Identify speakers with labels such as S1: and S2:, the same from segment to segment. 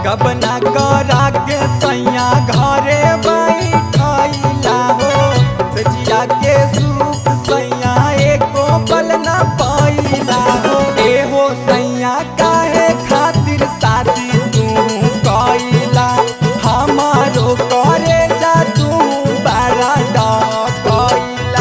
S1: गबना करा के सैया घरे बैठैला हो सजिया के सुख सैया एको पल न पैला हो ए हो सैया काहे खातिर शादी तू कैला हमारो करे जा तू बड़ा डकैला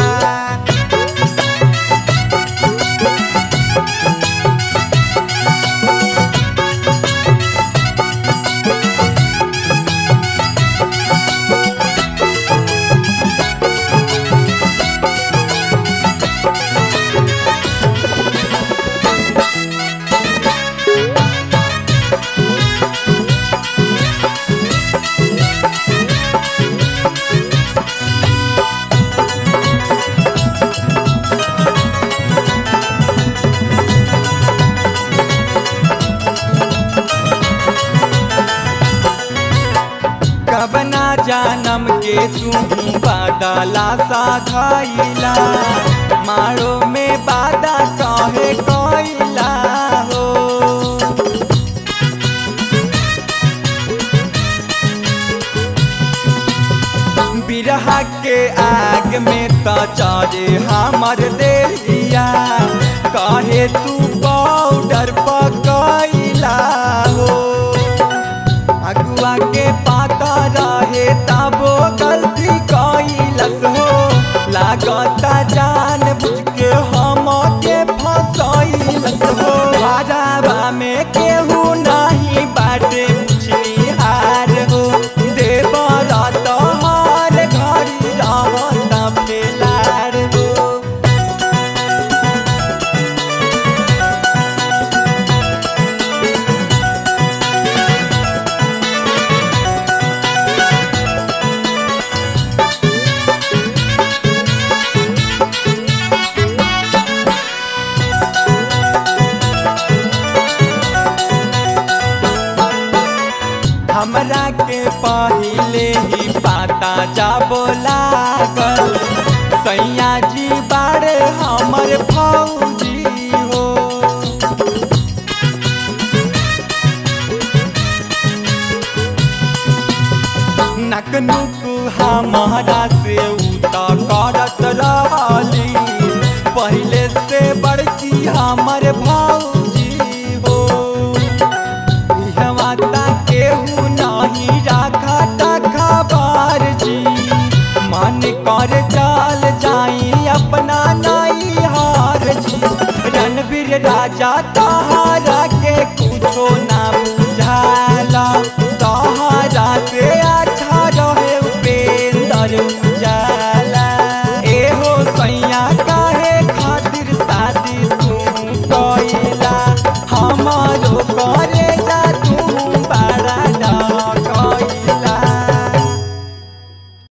S1: कबना जानम के तू बादला सा खैला मारो में बादा कहे कैला हो बिरहा के आग में त चढ़े हमर देहिया कहे तू पाउडर पकैला हो अगुआ के पाता रहे तबो गलती कैलस हो लागता जान बुझ के हम के फसैलस हो राजाबा में केहू नहीं बाटे पुछनी हार हो देवर तोहर घड़ी रहत बेलार हो हमरा के पहिले ही पाता जाबो लागल सैया जी बारे हमर फौजी हो नकनुक हमारा से उता करत रहली पहिले से बड़की हमर भौजी हो माता केहू नहीं राखा टखा बार जी मन कर चाल जाई अपना नाई हार जी रणवीर राजा तहारा